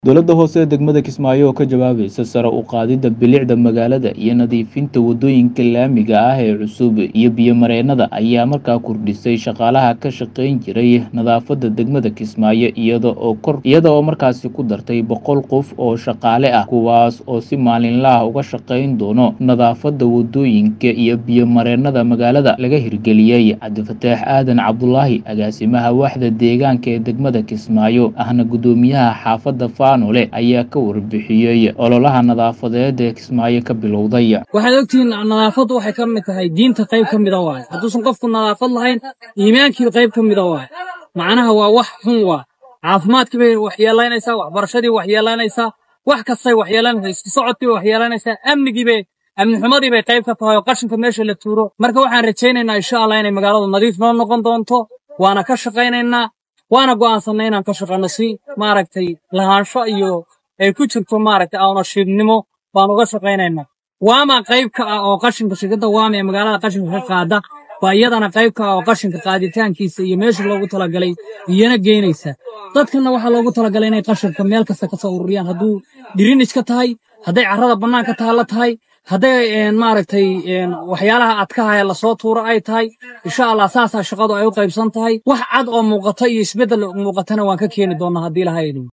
dowladda hoose ee degmada kismaayo oo ka jawaabaysa sare u qaadidda bilicda magaalada iyo nadiifinta waddooyinka laamiga ah ee cusub iyo biyo-mareennada ayaa markaa kordhisay shaqaalaha ka shaqayn jiray nadaafadda degmada kismaayo iyada oo kor iyada oo markaasi ku dartay boqol qof oo shaqaale ah kuwaas oo si maalinlaah uga shaqayn doono nadaafadda waddooyinka iyo biyo-mareennada magaalada laga hirgeliyey cabdifataax aadan cabdulaahi agaasimaha waaxda deegaanka ee degmada kismaayo ahna guddoomiyaha xaafadda faanole ayaa ka warbixiyey ololaha nadaafadeed ee kismaayo ka bilowday waxaad ogtihiin nadaafaddu waxay ka mid tahay diinta qayb ka mida waaye hadduusan qofku nadaafad lahayn iimaankii qayb ka mida waaye macnaha waa wax xun waa caafimaadkii bay waxyeelaynaysaa waxbarashadii waxyeelaynaysaa wax kastay waxyeelanaysaa isku socodkii bay waxyeelanaysaa amnigii bay amni xumadii bay qayb ka tahay oo qashinka meesha la tuuro marka waxaan rajaynaynaa insha allah inay magaaladu nadiif noo noqon doonto waana ka shaqaynaynaa waana go'aansannay inaan ka shaqayno si maaragtay lahaansho iyo ay ku jirto maaragtay ownershipnimo baan uga shaqaynaynaa waama qayb ka ah oo qashinka shirkadda waama ee magaalada qashinka ka qaada baa iyadana qayb ka ah oo qashinka qaaditaankiisa iyo meesha loogu talagalay iyana geynaysa dadkanna waxaa loogu talagalay inay qashinka meel kasta ka soo ururiyaan hadduu dhiriniska tahay hadday carrada bannaanka taalla tahay hadday maaragtay waxyaalaha adkaha ee lasoo tuuro ay tahay insha allah saasaa shaqadu ay u qaybsan tahay wax cad oo muuqata iyo isbeddel muuqatana waan ka keeni doonnaa haddii lahayd